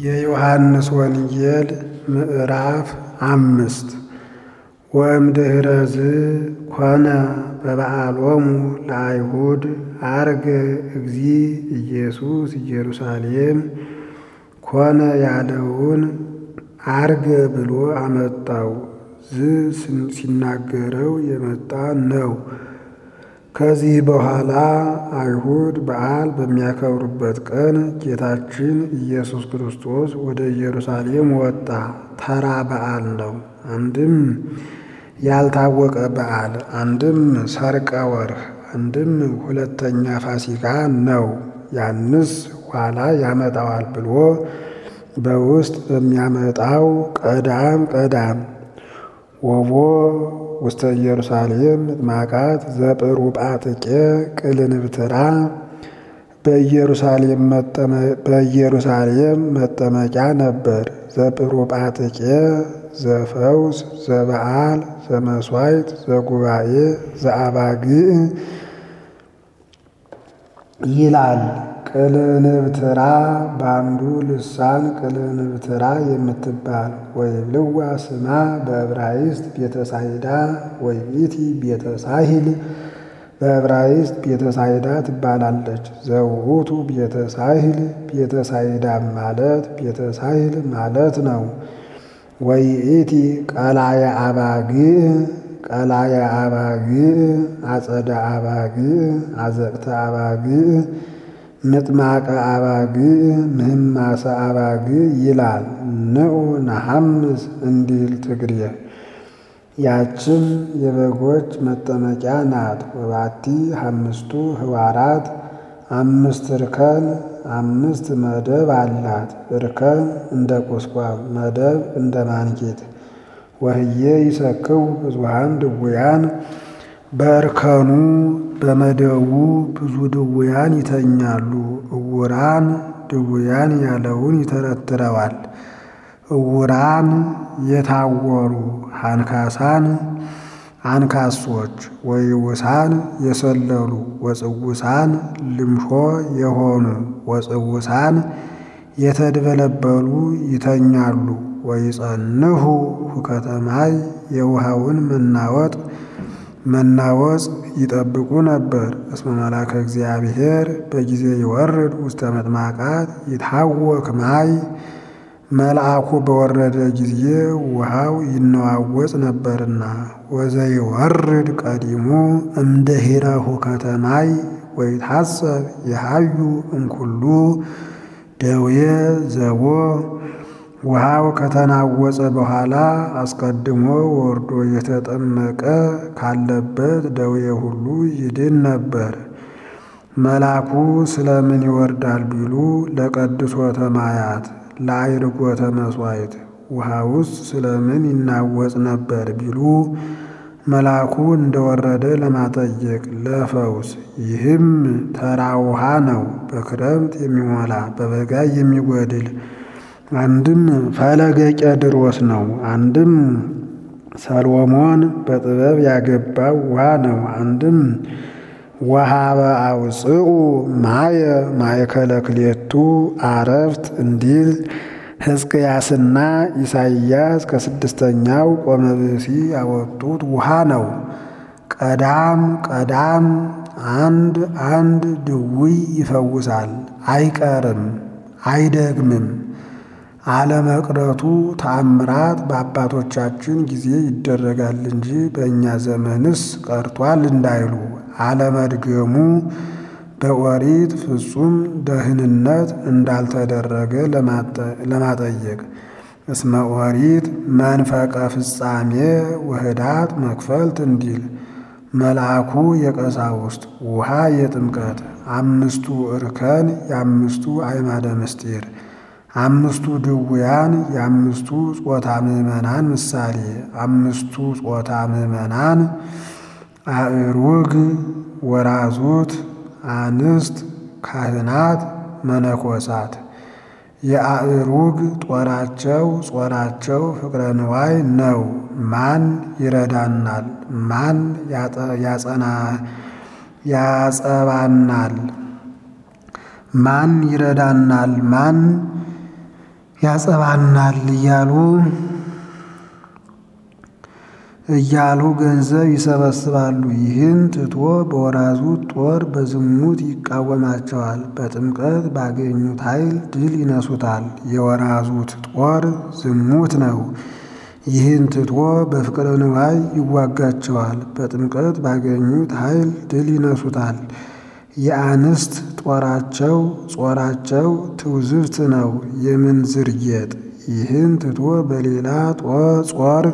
የዮሐንስ ወንጌል ምዕራፍ አምስት ወእምድኅረዝ ኮነ በበዓሎሙ ለአይሁድ ዐርገ እግዚእ ኢየሱስ ኢየሩሳሌም ኮነ ያለውን ዐርገ ብሎ አመጣው። ዝ ሲናገረው የመጣ ነው። ከዚህ በኋላ አይሁድ በዓል በሚያከብሩበት ቀን ጌታችን ኢየሱስ ክርስቶስ ወደ ኢየሩሳሌም ወጣ። ተራ በዓል ነው። አንድም ያልታወቀ በዓል፣ አንድም ሰርቀ ወርኅ፣ አንድም ሁለተኛ ፋሲካ ነው። ያንስ ኋላ ያመጣዋል ብሎ በውስጥ በሚያመጣው ቀዳም ቀዳም ወቦ ውስተ ኢየሩሳሌም ምጥማቃት ዘጵሩጳጥቄ ቅልንብትራ በኢየሩሳሌም መጠመቂያ ነበር። ዘጵሩጳጥቄ ዘፈውስ ዘበዓል ዘመሥዋዕት ዘጉባኤ ዘአባግዕ ይላል። ቅልንብትራ በአንዱ ልሳን ቅልንብትራ የምትባል ወይብልዋ ስማ በዕብራይስጥ ቤተሳይዳ ወይኢቲ ቤተሳሂል በዕብራይስጥ ቤተሳይዳ ትባላለች። ዘውቱ ቤተሳሂል ቤተሳይዳ ማለት ቤተሳሂል ማለት ነው። ወይኢቲ ቀላየ አባግዕ ቀላየ አባግዕ አጸደ አባግዕ አዘቅተ አባግዕ ምጥማቀ አባግዕ ምህማሰ አባግዕ ይላል። ንዑ ነሐምስ እንዲል ትግሬ። ያችም የበጎች መጠመቂያ ናት። ወባቲ አምስቱ ህዋራት አምስት እርከን አምስት መደብ አላት። እርከን እንደ ቁስቋም መደብ እንደ ማንኬት። ወህዬ ይሰክው ብዙሃን ድውያን በእርከኑ በመደቡ ብዙ ድውያን ይተኛሉ። እውራን ድውያን ያለውን ይተረትረዋል። እውራን የታወሩ አንካሳን አንካሶች ወይውሳን የሰለሉ ወጽውሳን ልምሾ የሆኑ ወጽውሳን የተድበለበሉ ይተኛሉ። ወይጸንሁ ሁከተ ማይ የውሃውን መናወጥ መናወጽ ይጠብቁ ነበር። እስመ መላከ እግዚአብሔር በጊዜ ይወርድ ውስተ መጥማቃት ይታወክ ማይ መልአኩ በወረደ ጊዜ ውሃው ይነዋወጽ ነበርና። ወዘይወርድ ቀዲሙ እምድኅረ ሁከተ ማይ ወይታሰብ የሃዩ እምኩሉ ደዌ ዘቦ ውሃው ከተናወጸ በኋላ አስቀድሞ ወርዶ የተጠመቀ ካለበት ደዌ ሁሉ ይድን ነበር። መልአኩ ስለምን ይወርዳል ቢሉ ለቀድሶተ ማያት ለአይርጎተ መሥዋዕት። ውሃውስ ስለምን ይናወጽ ነበር ቢሉ መልአኩ እንደወረደ ለማጠየቅ ለፈውስ። ይህም ተራ ውሃ ነው፣ በክረምት የሚሞላ በበጋ የሚጎድል አንድም ፈለገ ቄድሮስ ነው። አንድም ሰሎሞን በጥበብ ያገባው ውሃ ነው። አንድም ወሃበ አውፅኡ ማየ ማእከለ ክሌቱ አረፍት እንዲል ሕዝቅያስና ኢሳይያስ ከስድስተኛው ቆመ ብእሲ ያወጡት ውሃ ነው። ቀዳም ቀዳም አንድ አንድ ድውይ ይፈውሳል፣ አይቀርም፣ አይደግምም። አለመቅረቱ ተአምራት በአባቶቻችን ጊዜ ይደረጋል እንጂ በእኛ ዘመንስ ቀርቷል እንዳይሉ አለመድገሙ በኦሪት ፍጹም ደህንነት እንዳልተደረገ ለማጠየቅ እስመ ኦሪት መንፈቀ ፍጻሜ ውህዳት መክፈልት እንዲል መልአኩ የቀሳውስት ውሃ የጥምቀት አምስቱ እርከን የአምስቱ አዕማደ ምስጢር አምስቱ ድውያን የአምስቱ ጾታ ምዕመናን ምሳሌ አምስቱ ጾታ ምዕመናን አእሩግ ወራዙት አንስት ካህናት መነኮሳት የአእሩግ ጦራቸው ጾራቸው ፍቅረ ንዋይ ነው። ማን ይረዳናል? ማን ያጸና ያጸባናል? ማን ይረዳናል? ማን ያጸባናል እያሉ እያሉ ገንዘብ ይሰበስባሉ። ይህን ትቶ በወራዙት ጦር በዝሙት ይቃወማቸዋል። በጥምቀት ባገኙት ኃይል ድል ይነሱታል። የወራዙት ጦር ዝሙት ነው። ይህን ትቶ በፍቅረ ንዋይ ይዋጋቸዋል። በጥምቀት ባገኙት ኃይል ድል ይነሱታል። የአንስት ጦራቸው ጾራቸው ትውዝብት ነው፣ የምንዝር ጌጥ። ይህን ትቶ በሌላ ጾር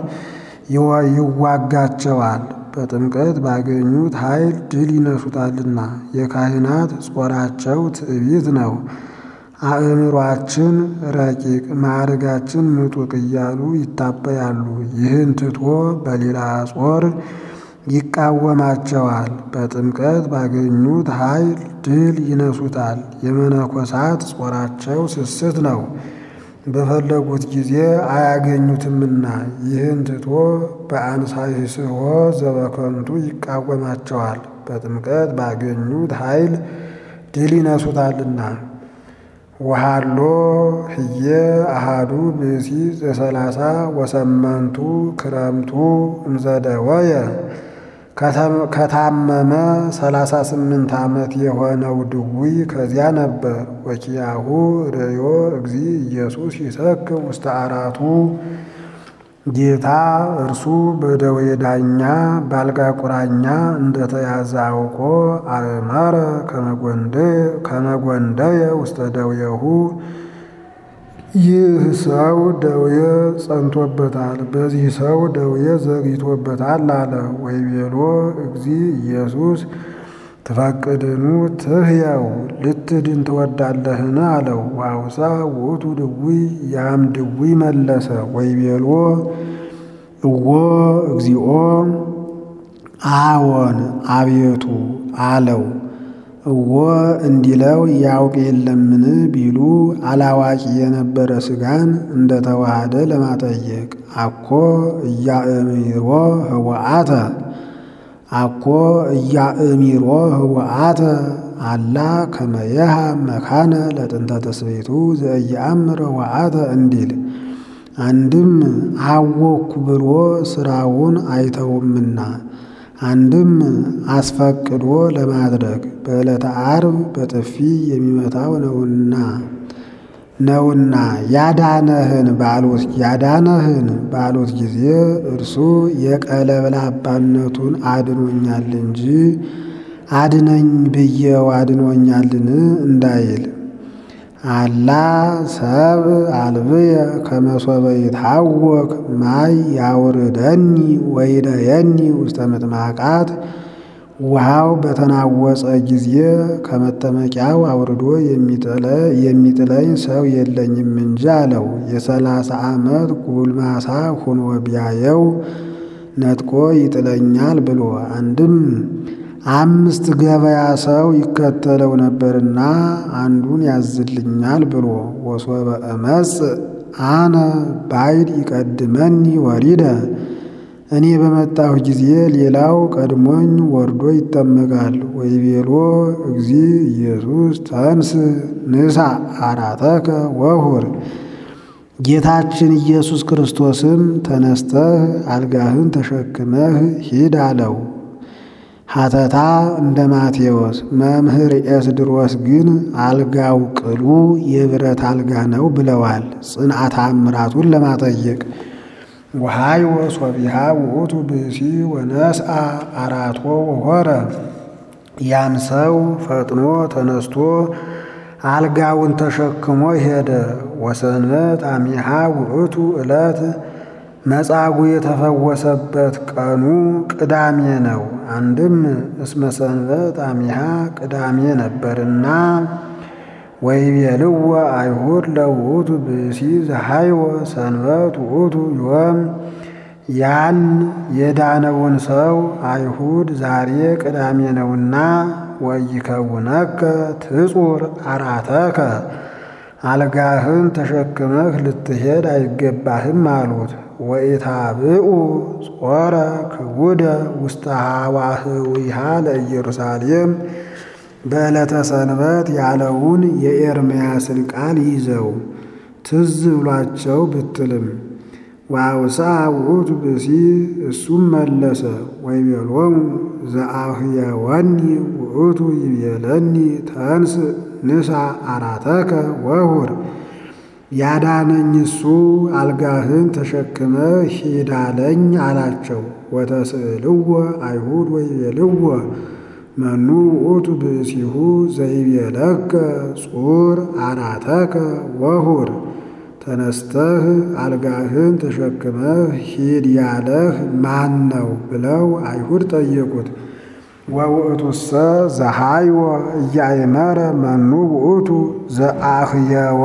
ይዋጋቸዋል። በጥምቀት ባገኙት ኃይል ድል ይነሱታልና። የካህናት ጾራቸው ትዕቢት ነው። አእምሯችን ረቂቅ ማዕርጋችን ምጡቅ እያሉ ይታበያሉ። ይህን ትቶ በሌላ ጾር ይቃወማቸዋል። በጥምቀት ባገኙት ኃይል ድል ይነሱታል። የመነኮሳት ጾራቸው ስስት ነው፣ በፈለጉት ጊዜ አያገኙትምና። ይህን ትቶ በአንሳይስሖ ዘበከንቱ ይቃወማቸዋል። በጥምቀት ባገኙት ኃይል ድል ይነሱታልና። ወሃሎ ህየ አሃዱ ብእሲ ዘሰላሳ ወሰመንቱ ክረምቱ እምዘደወየ ከታመመ ሰላሳ ስምንት ዓመት የሆነው ድውይ ከዚያ ነበር። ወኪያሁ ርእዮ እግዚ ኢየሱስ ይሰክር ውስተ አራቱ ጌታ እርሱ በደዌ ዳኛ ባልጋ ቁራኛ እንደተያዘ አውቆ አእመረ ከመጎንደየ ውስተ ደዌሁ ይህ ሰው ደዌ ጸንቶበታል፣ በዚህ ሰው ደዌ ዘግይቶበታል አለ። ወይቤሎ እግዚ ኢየሱስ ትፈቅድኑ ትህየው ልትድን ትወዳለህን? አለው። ዋውሳ ውእቱ ድውይ ያም ድውይ መለሰ ወይቤሎ እዎ እግዚኦ አዎን አቤቱ አለው። እዎ እንዲለው ያውቅ የለምን ቢሉ አላዋቂ የነበረ ሥጋን እንደተዋሃደ ለማጠየቅ አኮ እያእሚሮ ህወአተ አኮ እያእሚሮ ህወአተ አላ ከመየሃ መካነ ለጥንተ ተስቤቱ ዘእያአምር ህወአተ እንዲል አንድም አወኩ ብሎ ስራውን አይተውምና አንድም አስፈቅዶ ለማድረግ በዕለተ ዓርብ በጥፊ የሚመታው ነውና ነውና ያዳነህን ባሉት ያዳነህን ባሉት ጊዜ እርሱ የቀለብላባነቱን አድኖኛል እንጂ አድነኝ ብዬው አድኖኛልን እንዳይል አላ ሰብ አልብየ ከመሶበ ይትሐወክ ማይ ያውርደኒ ወይደየኒ ውስተ ምጥማቃት ውሃው በተናወፀ ጊዜ ከመጠመቂያው አውርዶ የሚጥለኝ ሰው የለኝም እንጂ አለው። የሰላሳ ዓመት ጉልማሳ ሁኖ ቢያየው ነጥቆ ይጥለኛል ብሎ አንድም አምስት ገበያ ሰው ይከተለው ነበርና አንዱን ያዝልኛል ብሎ ወሶበ እመጽ አነ ባይድ ይቀድመኒ ወሪደ እኔ በመጣሁ ጊዜ ሌላው ቀድሞኝ ወርዶ ይጠመቃል። ወይቤሎ እግዚ ኢየሱስ ተንስ ንሳ አራተከ ወሁር ጌታችን ኢየሱስ ክርስቶስም ተነስተህ አልጋህን ተሸክመህ ሂድ አለው። ሐተታ እንደ ማቴዎስ መምህር ኤስድሮስ ግን አልጋው ቅሉ የብረት አልጋ ነው ብለዋል። ጽንዓተ አምራቱን ለማጠየቅ ወሃይ ወሶቢሃ ውእቱ ብእሲ ወነስአ አራቶ ወሆረ ያም ሰው ፈጥኖ ተነስቶ አልጋውን ተሸክሞ ሄደ። ወሰንበት አሚሃ ውእቱ ዕለት መጻጉዕ የተፈወሰበት ቀኑ ቅዳሜ ነው። አንድም እስመ ሰንበት አሚሃ ቅዳሜ ነበርና ወይቤልዎ አይሁድ ለውእቱ ብእሲ ዘሃይወ ሰንበት ውእቱ ዮም ያን የዳነውን ሰው አይሁድ ዛሬ ቅዳሜ ነውና ወይከውነከ ትጹር አራተከ አልጋህን ተሸክመህ ልትሄድ አይገባህም አሉት። ወኢታብኡ ጾረ ክቡደ ውስተ ሀዋህዊሃ ለኢየሩሳሌም በዕለተ ሰንበት ያለውን የኤርምያስን ቃል ይዘው ትዝ ብሏቸው ብትልም ወአውሳ ውእቱ ብእሲ እሱም መለሰ ወይቤሎሙ ዘአህየወኒ ውእቱ ይቤለኒ ተንስ ንሳ አራተከ ወሁር ያዳነኝ እሱ አልጋህን ተሸክመ ሂድ አለኝ አላቸው። ወተስእልዎ አይሁድ ወይቤልዎ መኑ ውእቱ ብእሲሁ ዘይቤለከ ጹር አራተከ ወሁር ተነስተህ አልጋህን ተሸክመህ ሂድ ያለህ ማን ነው? ብለው አይሁድ ጠየቁት። ወውእቱሰ ዘሃይወ እያእመረ መኑ ውእቱ ዘአህየወ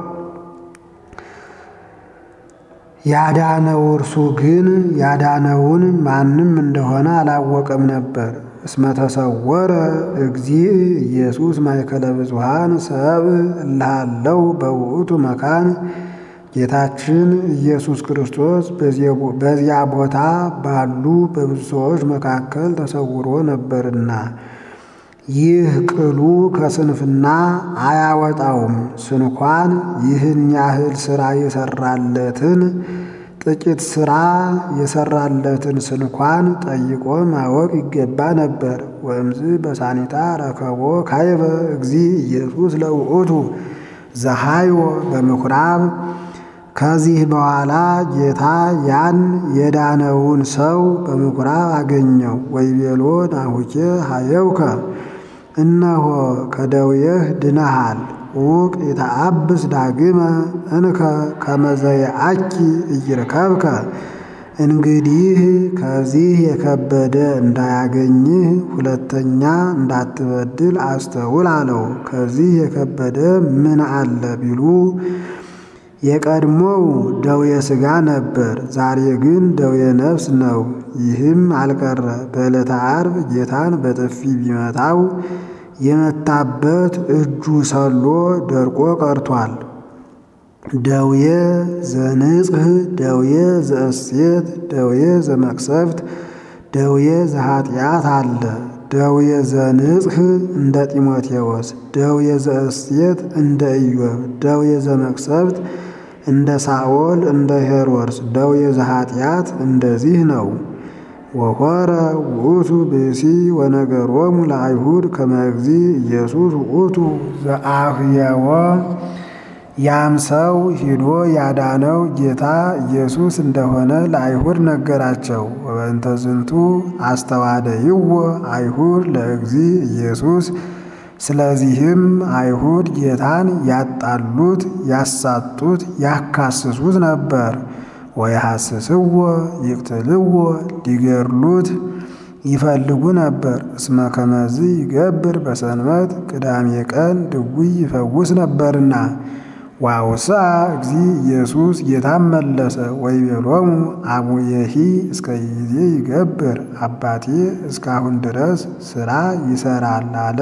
ያዳነው እርሱ ግን ያዳነውን ማንም እንደሆነ አላወቀም ነበር። እስመ ተሰወረ እግዚእ ኢየሱስ ማእከለ ብዙኃን ሰብእ እልሃለው በውእቱ መካን ጌታችን ኢየሱስ ክርስቶስ በዚያ ቦታ ባሉ በብዙ ሰዎች መካከል ተሰውሮ ነበርና ይህ ቅሉ ከስንፍና አያወጣውም። ስንኳን ይህን ያህል ሥራ የሰራለትን ጥቂት ሥራ የሰራለትን ስንኳን ጠይቆ ማወቅ ይገባ ነበር። ወእምዝ በሳኒታ ረከቦ ካይበ እግዚእ ኢየሱስ ለውእቱ ዘሃይወ በምኵራብ ከዚህ በኋላ ጌታ ያን የዳነውን ሰው በምኵራብ አገኘው። ወይቤሎ ናሁኬ ሀየውከ እነሆ ከደዌህ ድነሃል ውቅ የተአብስ ዳግመ እንከ ከመዘየአኪ እይርከብከ እንግዲህ ከዚህ የከበደ እንዳያገኝህ ሁለተኛ እንዳትበድል አስተውል አለው። ከዚህ የከበደ ምን አለ ቢሉ የቀድሞው ደዌ ሥጋ ነበር፣ ዛሬ ግን ደዌ ነፍስ ነው። ይህም አልቀረ በዕለተ ዓርብ ጌታን በጥፊ ቢመታው የመታበት እጁ ሰሎ ደርቆ ቀርቷል። ደዌ ዘንጽህ፣ ደዌ ዘእሴት፣ ደዌ ዘመቅሰፍት፣ ደዌ ዘኃጢአት አለ። ደዌ ዘንጽህ እንደ ጢሞቴዎስ፣ ደዌ ዘእሴት እንደ ኢዮብ፣ ደዌ ዘመቅሰፍት እንደ ሳኦል እንደ ሄሮድስ፣ ደዌ ዘኃጢአት እንደዚህ ነው። ወሖረ ውእቱ ብእሲ ወነገሮሙ ለአይሁድ ከመ እግዚእ ኢየሱስ ውእቱ ዘአህየወ ያም ሰው ሂዶ ያዳነው ጌታ ኢየሱስ እንደሆነ ለአይሁድ ነገራቸው። ወበእንተ ዝንቱ አስተዋደይዎ አይሁድ ለእግዚእ ኢየሱስ ስለዚህም አይሁድ ጌታን ያጣሉት፣ ያሳጡት፣ ያካስሱት ነበር። ወይሐስስዎ ይቅትልዎ ሊገድሉት ይፈልጉ ነበር። እስመ ከመዝ ይገብር በሰንበት ቅዳሜ ቀን ድውይ ይፈውስ ነበርና። ዋውስአ እግዚእ ኢየሱስ ጌታም መለሰ ወይቤሎሙ አቡየሂ እስከ ጊዜ ይገብር አባቴ እስካሁን ድረስ ሥራ ይሰራል አለ።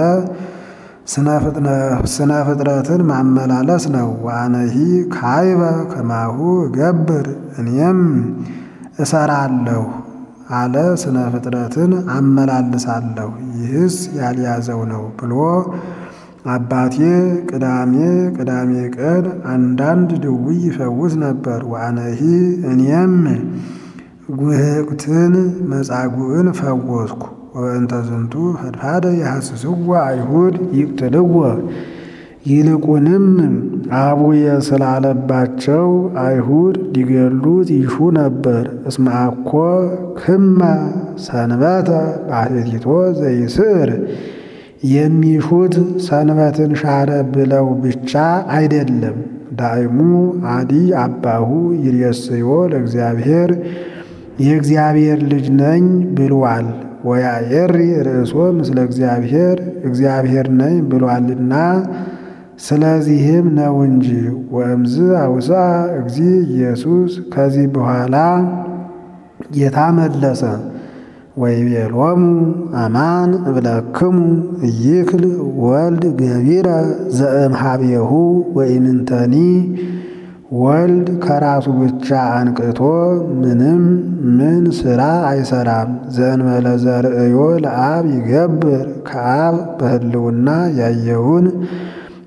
ስነ ፍጥረትን ማመላለስ ነው። ዋነሂ ካይበ ከማሁ እገብር እኔም እሰራለሁ አለ። ስነ ፍጥረትን አመላልሳለሁ ይህስ ያልያዘው ነው ብሎ አባቴ ቅዳሜ ቅዳሜ ቀን አንዳንድ ድውይ ይፈውስ ነበር። ዋነሂ እኔም ጉህቅትን መጻጉዕን ፈወስኩ። ወበእንተ ዝንቱ ፈድፋደ የሐስስዎ አይሁድ ይቅትልዎ ይልቁንም አቡየ ስላለባቸው አይሁድ ሊገሉት ይሹ ነበር። እስመ አኮ ክመ ሰንበተ ባሕቲቶ ዘይስዕር የሚሹት ሰንበትን ሻረ ብለው ብቻ አይደለም። ዳይሙ አዲ አባሁ ይሬስዮ ለእግዚአብሔር የእግዚአብሔር ልጅ ነኝ ብሏል። ወያየሪ ርእሶ ምስለ እግዚአብሔር እግዚአብሔር ነኝ ብሏልና ስለዚህም ነው እንጂ። ወእምዝ አውሳ እግዚእ ኢየሱስ ከዚህ በኋላ ጌታ መለሰ ወይቤሎሙ አማን እብለክሙ ኢይክል ወልድ ገቢረ ዘእምኀቤሁ ወኢምንተኒ ወልድ ከራሱ ብቻ አንቅቶ ምንም ምን ሥራ አይሰራም። ዘእንበለ ዘርእዮ ለአብ ይገብር ከአብ በሕልውና ያየውን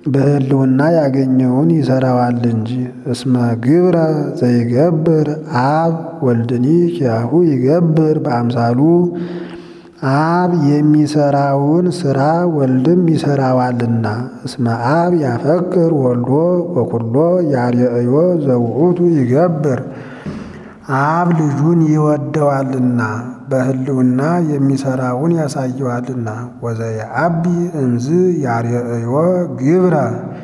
በሕልውና ያገኘውን ይሰራዋል እንጂ። እስመ ግብረ ዘይገብር አብ ወልድኒ ኪያሁ ይገብር በአምሳሉ አብ የሚሰራውን ስራ ወልድም ይሰራዋልና። እስመ አብ ያፈቅር ወልዶ ወኩሎ ያርአዮ ዘውእቱ ይገብር አብ ልጁን ይወደዋልና በሕልውና የሚሰራውን ያሳየዋልና። ወዘየአቢ እምዝ ያርአዮ ግብረ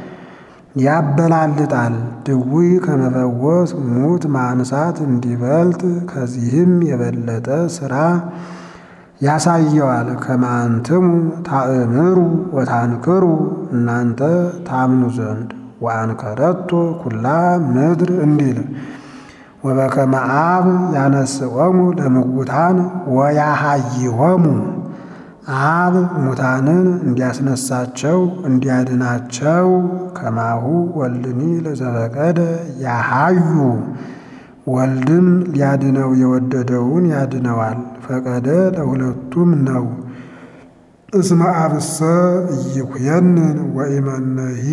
ያበላልጣል ድውይ ከመፈወስ ሙት ማንሳት እንዲበልጥ ከዚህም የበለጠ ስራ ያሳየዋል። ከማንትሙ ታእምሩ ወታንክሩ እናንተ ታምኑ ዘንድ ወአንከረቶ ኩላ ምድር እንዲል ወበከመ አብ ያነስኦሙ ለምውታን ወያሃይሆሙ አብ ሙታንን እንዲያስነሳቸው እንዲያድናቸው ከማሁ ወልድኒ ለዘፈቀደ ያሃዩ ወልድም ሊያድነው የወደደውን ያድነዋል። ፈቀደ ለሁለቱም ነው። እስመ አብሰ ኢይኩየንን ወኢመነሂ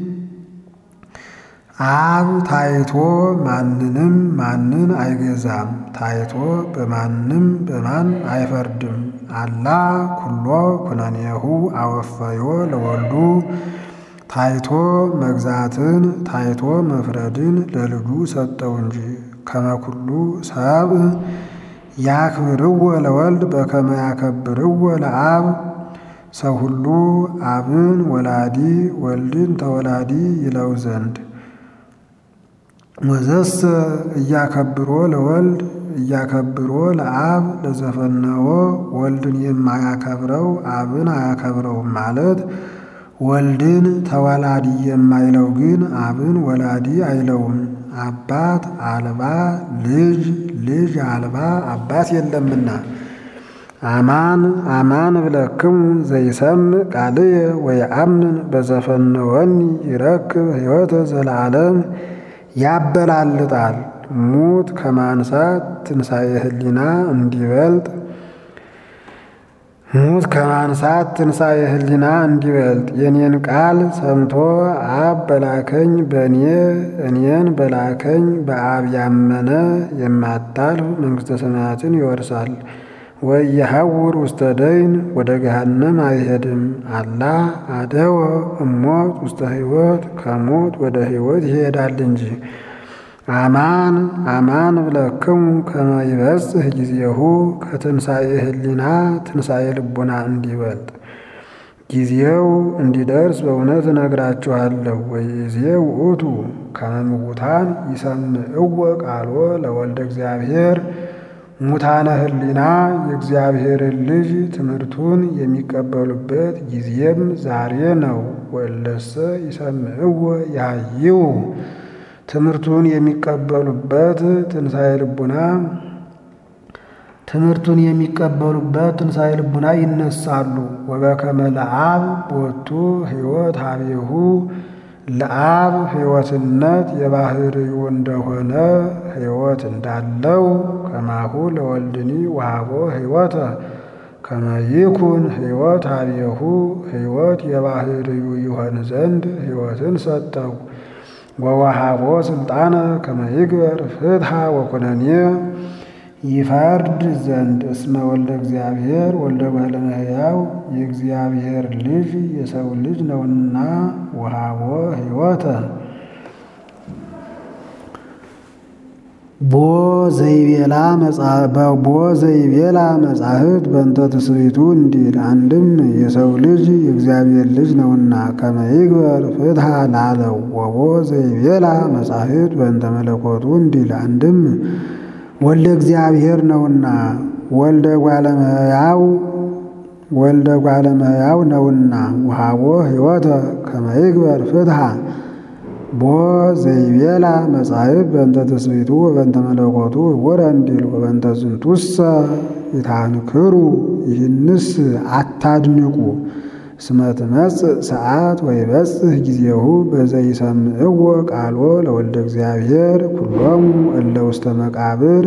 አብ ታይቶ ማንንም ማንን አይገዛም፣ ታይቶ በማንም በማን አይፈርድም። አላ ኩሎ ኩነኔሁ አወፈዮ ለወልዱ ታይቶ መግዛትን ታይቶ መፍረድን ለልጁ ሰጠው እንጂ ከመኩሉ ሰብ ያክብርዎ ለወልድ በከመ ያከብርዎ ለአብ ሰው ሁሉ አብን ወላዲ ወልድን ተወላዲ ይለው ዘንድ ወዘሰ እያከብሮ ለወልድ እያከብሮ ለአብ ለዘፈነዎ ወልድን የማያከብረው አብን አያከብረውም ማለት ወልድን ተወላዲ የማይለው ግን አብን ወላዲ አይለውም። አባት አልባ ልጅ ልጅ አልባ አባት የለምና። አማን አማን እብለክሙ ዘይሰምዕ ቃልየ ወየአምን በዘፈነወኒ ይረክብ ሕይወተ ዘለዓለም ያበላልጣል ሙት ከማንሳት ትንሣኤ ሕሊና እንዲበልጥ ሙት ከማንሳት ትንሣኤ ሕሊና እንዲበልጥ የኔን ቃል ሰምቶ አብ በላከኝ በእኔ እኔን በላከኝ በአብ ያመነ የማታልፍ መንግሥተ ሰማያትን ይወርሳል። ወየሐውር ውስተ ደይን ወደ ገሃነም አይሄድም። አላ አደወ እሞት ውስተ ሕይወት ከሞት ወደ ሕይወት ይሄዳል እንጂ። አማን አማን እብለክሙ ከመ ይበጽሕ ጊዜሁ ከትንሣኤ ሕሊና ትንሣኤ ልቡና እንዲበልጥ ጊዜው እንዲደርስ በእውነት እነግራችኋለሁ። ወይዜ ውእቱ ከመ ምውታን ይሰምዕዎ ቃሎ ለወልደ እግዚአብሔር ሙታነ ሕሊና የእግዚአብሔርን ልጅ ትምህርቱን የሚቀበሉበት ጊዜም ዛሬ ነው። ወለሰ ይሰምዕዎ ያህይው ትምህርቱን የሚቀበሉበት ትንሣኤ ልቡና ትምህርቱን የሚቀበሉበት ትንሣኤ ልቡና ይነሳሉ። ወበከመ ለአብ ቦቱ ሕይወት ሀቤሁ ለአብ ሕይወትነት የባህርዩ እንደሆነ ሕይወት እንዳለው ከማሁ ለወልድኒ ወሃቦ ሕይወተ ከመ ይኩን ሕይወት ሀቤሁ ሕይወት የባህርዩ ይሆን ዘንድ ሕይወትን ሰጠው። ወወሃቦ ስልጣነ ከመ ይግበር ፍትሐ ወኩነኔ ይፈርድ ዘንድ እስመ ወልደ እግዚአብሔር ወልደ እጓለ እመሕያው የእግዚአብሔር ልጅ የሰው ልጅ ነውና ወሃቦ ሕይወተ ቦ ዘይቤላ ቦ ዘይቤላ መጻሕፍት በእንተ ትስብእቱ እንዲል አንድም የሰው ልጅ የእግዚአብሔር ልጅ ነውና ከመ ይግበር ፍትሐ ላለው ወቦ ዘይቤላ መጻሕፍት በእንተ መለኮቱ እንዲል አንድም ወልደ እግዚአብሔር ነውና ወልደ እጓለ እመሕያው ወልደ እጓለ እመሕያው ነውና ወሃቦ ሕይወተ ከመ ይግበር ፍትሐ ቦ ዘይቤላ መጻሕፍት በእንተ ትስብእቱ ወበእንተ መለኮቱ እውረ እንዲል ወበእንተ ዝንቱሰ ይታንክሩ ይህንስ አታድንቁ እስመ ትመጽእ ሰዓት ወይበጽሕ ጊዜሁ በዘይሰምዕዎ ቃሎ ለወልደ እግዚአብሔር ኩሎሙ እለ ውስተ መቃብር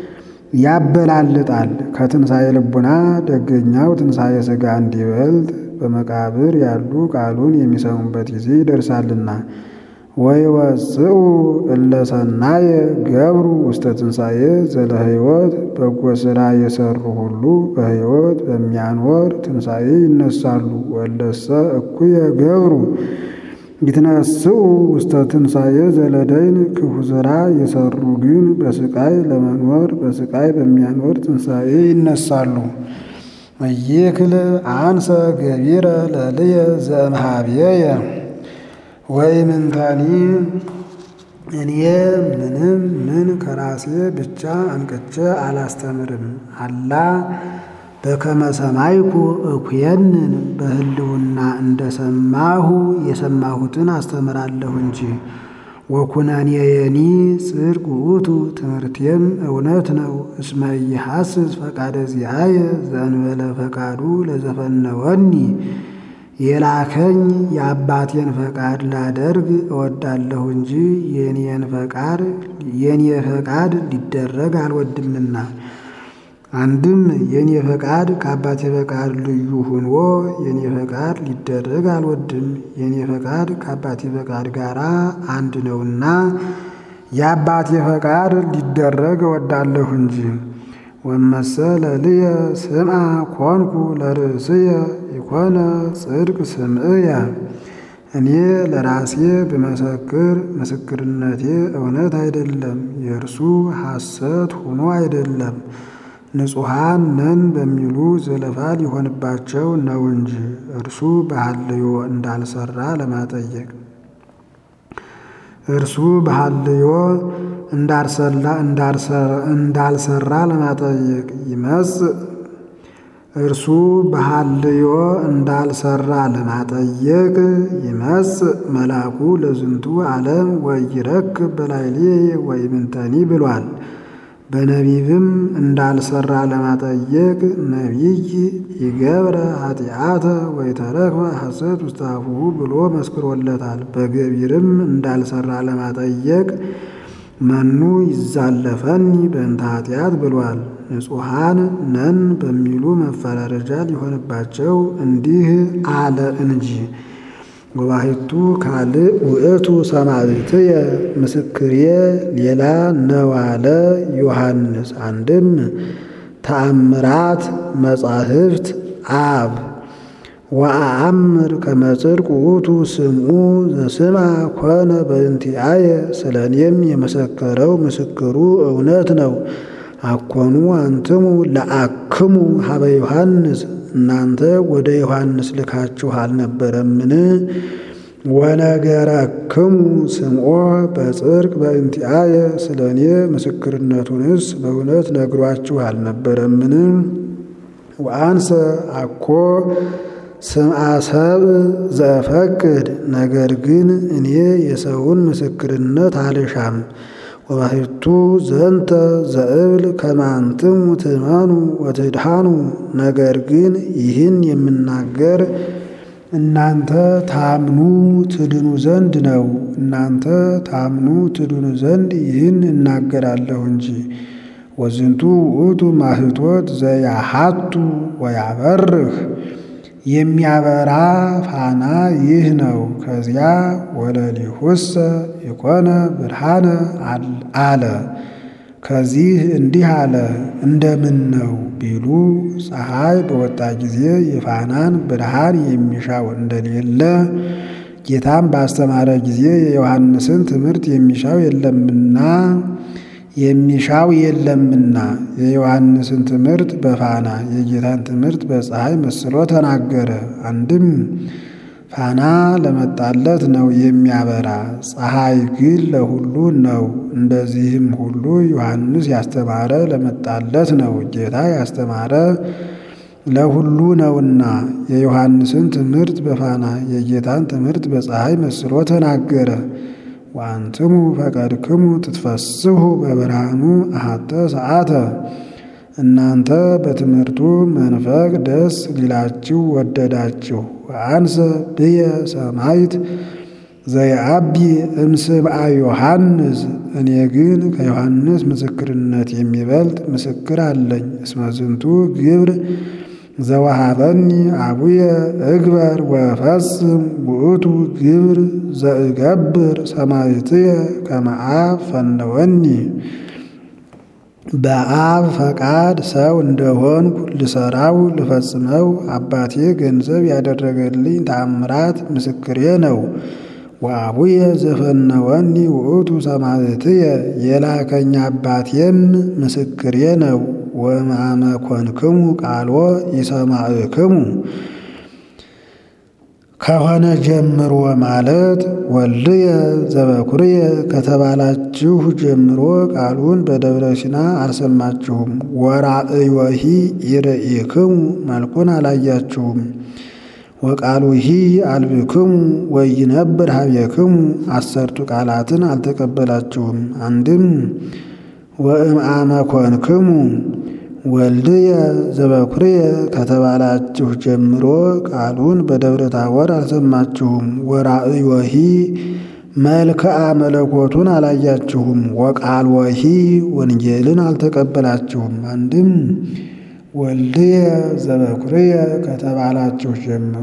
ያበላልጣል። ከትንሣኤ ልቡና ደገኛው ትንሣኤ ሥጋ እንዲበልጥ በመቃብር ያሉ ቃሉን የሚሰሙበት ጊዜ ይደርሳልና። ወይወፅኡ እለ ሰናየ ገብሩ ውስተ ትንሣኤ ዘለ ሕይወት በጎ ሥራ የሠሩ ሁሉ በሕይወት በሚያኖር ትንሣኤ ይነሳሉ። ወለሰ እኩየ ገብሩ ይትነስኡ ውስተ ትንሣኤ ዘለደይን ክፉ ሥራ የሠሩ ግን በስቃይ ለመኖር በስቃይ በሚያኖር ትንሣኤ ይነሳሉ። እይክል አንሰ ገቢረ ለልየ ዘእምኀቤየ ወኢምንተኒ እኔ ምንም ምን ከራሴ ብቻ አንቅቼ አላስተምርም። አላ በከመ ሰማይኩ እኩየንን በህልውና እንደሰማሁ የሰማሁትን አስተምራለሁ እንጂ። ወኩነኔየኒ ጽድቅ ውእቱ ትምህርቴም እውነት ነው። እስመ ኢሐስስ ፈቃደ ዚአየ ዘእንበለ ፈቃዱ ለዘፈነወኒ የላከኝ የአባቴን ፈቃድ ላደርግ እወዳለሁ እንጂ የኔን ፈቃድ የኔ ፈቃድ ሊደረግ አልወድምና። አንድም የኔ ፈቃድ ከአባቴ ፈቃድ ልዩ ሆኖ የኔ ፈቃድ ሊደረግ አልወድም። የኔ ፈቃድ ከአባቴ ፈቃድ ጋር አንድ ነውና የአባቴ ፈቃድ ሊደረግ እወዳለሁ እንጂ። ወመሰለ ልየ ስምዐ ኮንኩ ለርእስየ ኢኮነ ጽድቅ ስምዕየ እኔ ለራሴ ብመሰክር ምስክርነቴ እውነት አይደለም፣ የእርሱ ሐሰት ሆኖ አይደለም። ንጹሐን ነን በሚሉ ዘለፋ ሊሆንባቸው ነው እንጂ እርሱ በሐልዮ እንዳልሰራ ለማጠየቅ እርሱ በሐልዮ እንዳልሰራ ለማጠየቅ ይመጽእ እርሱ በሐልዮ እንዳልሰራ ለማጠየቅ ይመጽእ መልአኩ ለዝንቱ ዓለም ወይረክብ በላዕሌየ ወኢምንተኒ ብሏል። በነቢብም እንዳልሰራ ለማጠየቅ ነቢይ ይገብረ ኃጢአተ ወይተረክበ ሐሰት ውስተ አፉሁ ብሎ መስክሮለታል። በገቢርም እንዳልሰራ ለማጠየቅ መኑ ይዛለፈኒ በእንተ ኃጢአት ብሏል። ንጹሐን ነን በሚሉ መፈራረጃ ሊሆንባቸው እንዲህ አለ እንጂ። ወባሕቱ ካልእ ውእቱ ሰማዕትየ ምስክሬ ሌላ ነው አለ ዮሐንስ። አንድም ተአምራት መጻሕፍት አብ ወአአምር ከመ ጽድቅ ውእቱ ስምዑ ዘስምዐ ኮነ በእንቲአየ ስለ እኔም የመሰከረው ምስክሩ እውነት ነው። አኮኑ አንትሙ ለአክሙ ሀበ ዮሐንስ እናንተ ወደ ዮሐንስ ልካችሁ አልነበረምን? ወነገረክሙ ስምዖ በጽድቅ በእንቲአየ ስለ እኔ ምስክርነቱንስ በእውነት ነግሯችሁ አልነበረምን? ወአንሰ አኮ ስምዐ ሰብእ ዘእፈቅድ ነገር ግን እኔ የሰውን ምስክርነት አልሻም። ወባሕቱ ዘንተ ዘእብል ከመ አንትሙ ትእመኑ ወትድኃኑ ነገር ግን ይህን የምናገር እናንተ ታምኑ ትድኑ ዘንድ ነው። እናንተ ታምኑ ትድኑ ዘንድ ይህን እናገራለሁ እንጂ። ወዝንቱ ውእቱ ማህቶት ዘያሃቱ ወያበርህ የሚያበራ ፋና ይህ ነው። ከዚያ ወለሊሁሰ የኮነ ብርሃነ አለ። ከዚህ እንዲህ አለ። እንደምን ነው ቢሉ ፀሐይ በወጣ ጊዜ የፋናን ብርሃን የሚሻው እንደሌለ ጌታም ባስተማረ ጊዜ የዮሐንስን ትምህርት የሚሻው የለምና የሚሻው የለምና የዮሐንስን ትምህርት በፋና የጌታን ትምህርት በፀሐይ መስሎ ተናገረ። አንድም ፋና ለመጣለት ነው የሚያበራ፣ ፀሐይ ግን ለሁሉ ነው። እንደዚህም ሁሉ ዮሐንስ ያስተማረ ለመጣለት ነው፣ ጌታ ያስተማረ ለሁሉ ነውና የዮሐንስን ትምህርት በፋና የጌታን ትምህርት በፀሐይ መስሎ ተናገረ። ወአንትሙ ፈቀድክሙ ትትፈስሑ በብርሃኑ አሐተ ሰዓተ እናንተ በትምህርቱ መንፈቅ ደስ ሊላችሁ ወደዳችሁ። ወአንሰ ብየ ሰማይት ዘየአቢ እምስብአ ዮሐንስ እኔ ግን ከዮሐንስ ምስክርነት የሚበልጥ ምስክር አለኝ። እስመ ዝንቱ ግብር ዘወሃበኒ አቡየ እግበር ወፈጽም ውእቱ ግብር ዘእገብር ሰማዕትየ ከመ አብ ፈነወኒ። በአብ ፈቃድ ሰው እንደሆንኩ ልሰራው ልፈጽመው አባቴ ገንዘብ ያደረገልኝ ተአምራት ምስክሬ ነው። ወአቡየ ዘፈነወኒ ውእቱ ሰማዕትየ የላከኝ አባቴም ምስክሬ ነው። ወእምአመ ኮንክሙ ቃሎ ኢሰማዕክሙ ከሆነ ጀምሮ ማለት ወልድየ ዘበኩርየ ከተባላችሁ ጀምሮ ቃሉን በደብረ ሲና አልሰማችሁም። ወራእዮሂ ኢርኢክሙ መልኩን አላያችሁም። ወቃሉሂ አልብክሙ ወይነብር ሀቤክሙ አሰርቱ ቃላትን አልተቀበላችሁም። አንድም ወእምአመ ኮንክሙ ወልድየ ዘበኩርየ ከተባላችሁ ጀምሮ ቃሉን በደብረ ታቦር አልሰማችሁም። ወራእዮሂ መልክአ መለኮቱን አላያችሁም። ወቃልወሂ ወንጌልን አልተቀበላችሁም። አንድም ወልድየ ዘበኩርየ ከተባላችሁ ጀምሮ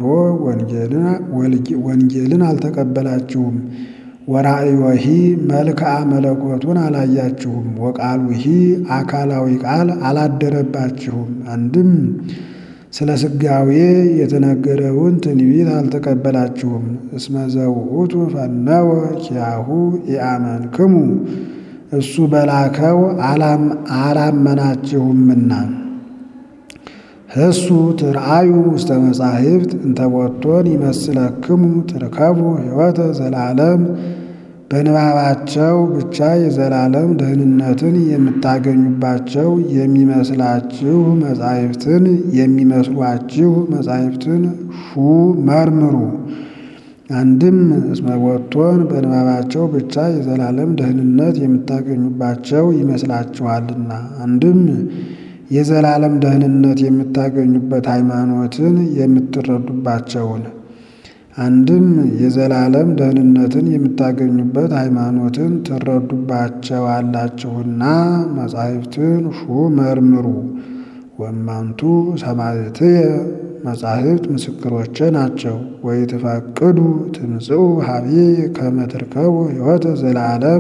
ወንጌልን አልተቀበላችሁም። ወራእዮሂ መልክአ መለኮቱን አላያችሁም። ወቃሉሂ አካላዊ ቃል አላደረባችሁም። አንድም ስለ ሥጋዌ የተነገረውን ትንቢት አልተቀበላችሁም። እስመ ዘውእቱ ፈነወ ኪያሁ ኢአመንክሙ እሱ በላከው አላመናችሁምና። እሱ ትርአዩ ውስተ መጻሕፍት እንተቦቶን ይመስለክሙ ትርከቡ ሕይወተ ዘላለም በንባባቸው ብቻ የዘላለም ደህንነትን የምታገኙባቸው የሚመስላችሁ መጻሕፍትን የሚመስሏችሁ መጻሕፍትን ሹ መርምሩ። አንድም እስመ ቦቶን በንባባቸው ብቻ የዘላለም ደህንነት የምታገኙባቸው ይመስላችኋልና። አንድም የዘላለም ደህንነት የምታገኙበት ሃይማኖትን የምትረዱባቸውን አንድም የዘላለም ደህንነትን የምታገኙበት ሃይማኖትን ትረዱባቸዋላችሁና መጻሕፍትን ሹ መርምሩ። ወማንቱ ሰማዕትየ መጻሕፍት ምስክሮቼ ናቸው። ወይትፈቅዱ ትምጽኡ ሀቤ ከመ ትርከቡ ሕይወተ ዘላለም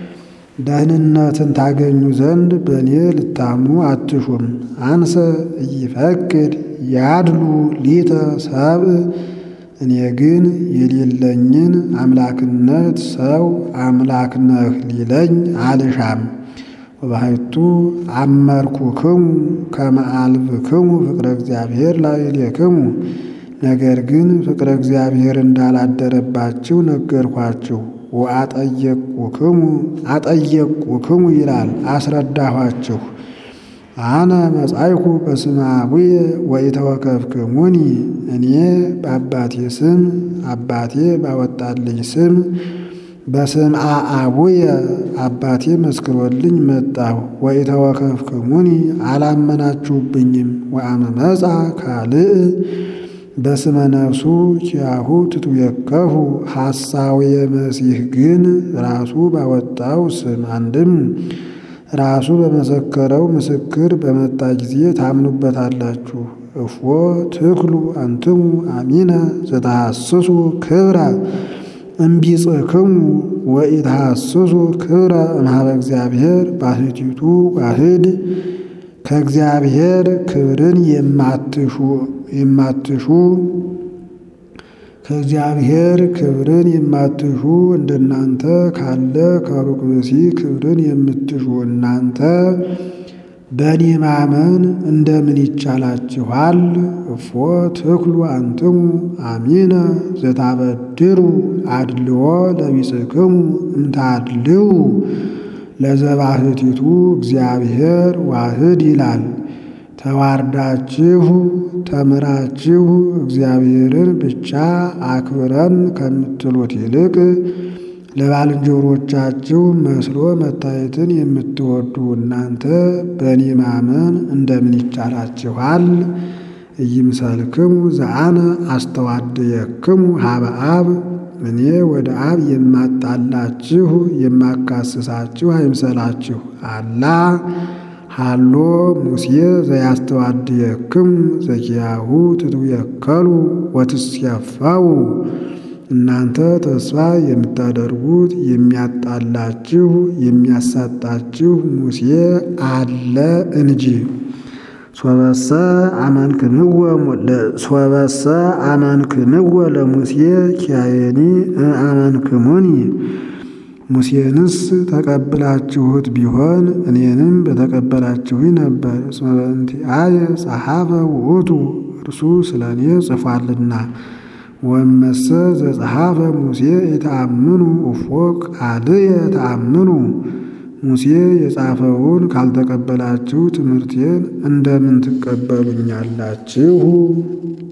ደህንነትን ታገኙ ዘንድ በእኔ ልታምኑ አትሹም። አንሰ ኢይፈቅድ ያድሉ ሊተ ሰብእ እኔ ግን የሌለኝን አምላክነት ሰው አምላክ ነህ ሊለኝ አልሻም። ወባሕቱ አመርኩክሙ ከመ አልብክሙ ፍቅረ እግዚአብሔር ላዕሌክሙ ነገር ግን ፍቅረ እግዚአብሔር እንዳላደረባችሁ ነገርኳችሁ። ወአጠየቁክሙ አጠየቁክሙ ይላል አስረዳኋችሁ። አነ መጻይኩ በስመ አቡየ ወኢተወከፍክሙኒ እኔ በአባቴ ስም አባቴ ባወጣልኝ ስም በስምዐ አቡየ አባቴ መስክሮልኝ መጣሁ። ወኢተወከፍክሙኒ አላመናችሁብኝም። ወአመ መጻ ካልእ በስመ ነፍሱ ኪያሁ ትትዌከፉ ሐሳዌ መሲሕ ግን ራሱ ባወጣው ስም አንድም ራሱ በመሰከረው ምስክር በመጣ ጊዜ ታምኑበታላችሁ። እፎ ትክሉ አንትሙ አሚነ ዘተሐስሱ ክብረ እምቢጽክሙ ወኢተሐስሱ ክብረ እምኀበ እግዚአብሔር ባሕቲቱ ዋህድ ከእግዚአብሔር ክብርን የማትሹ የማትሹ ከእግዚአብሔር ክብርን የማትሹ እንደናንተ ካለ ከሩቅ ብእሲ ክብርን የምትሹ እናንተ በእኔ ማመን እንደምን ይቻላችኋል? እፎ ትክሉ አንትሙ አሚነ ዘታበድሩ አድልዎ ለቢጽክሙ እምታድልው ለዘባሕቲቱ እግዚአብሔር ዋህድ ይላል። ተዋርዳችሁ ተምራችሁ እግዚአብሔርን ብቻ አክብረን ከምትሉት ይልቅ ለባልንጀሮቻችሁ መስሎ መታየትን የምትወዱ እናንተ በእኔ ማመን እንደምን ይቻላችኋል? ኢይምሰልክሙ ዘአነ አስተዋድየክሙ ሀበ አብ እኔ ወደ አብ የማጣላችሁ የማካስሳችሁ አይምሰላችሁ። አላ ሃሎ ሙሴ ዘያስተዋድየክሙ ዘኪያሁ ትትዌከሉ ወትስያፋው እናንተ ተስፋ የምታደርጉት የሚያጣላችሁ የሚያሳጣችሁ ሙሴ አለ እንጂ። ሶበሰ አመንክንወ ለሙሴ ኪያየኒ አመንክሙኒ ሙሴንስ ተቀብላችሁት ቢሆን እኔንም በተቀበላችሁኝ ነበር። እስመ በእንቲአየ ጸሐፈ ውእቱ እርሱ ስለ እኔ ጽፏልና። ወመሰ ዘጸሐፈ ሙሴ የተአምኑ እፎ ቃልየ ተአምኑ ሙሴ የጻፈውን ካልተቀበላችሁ ትምህርቴን እንደምን ትቀበሉኛላችሁ?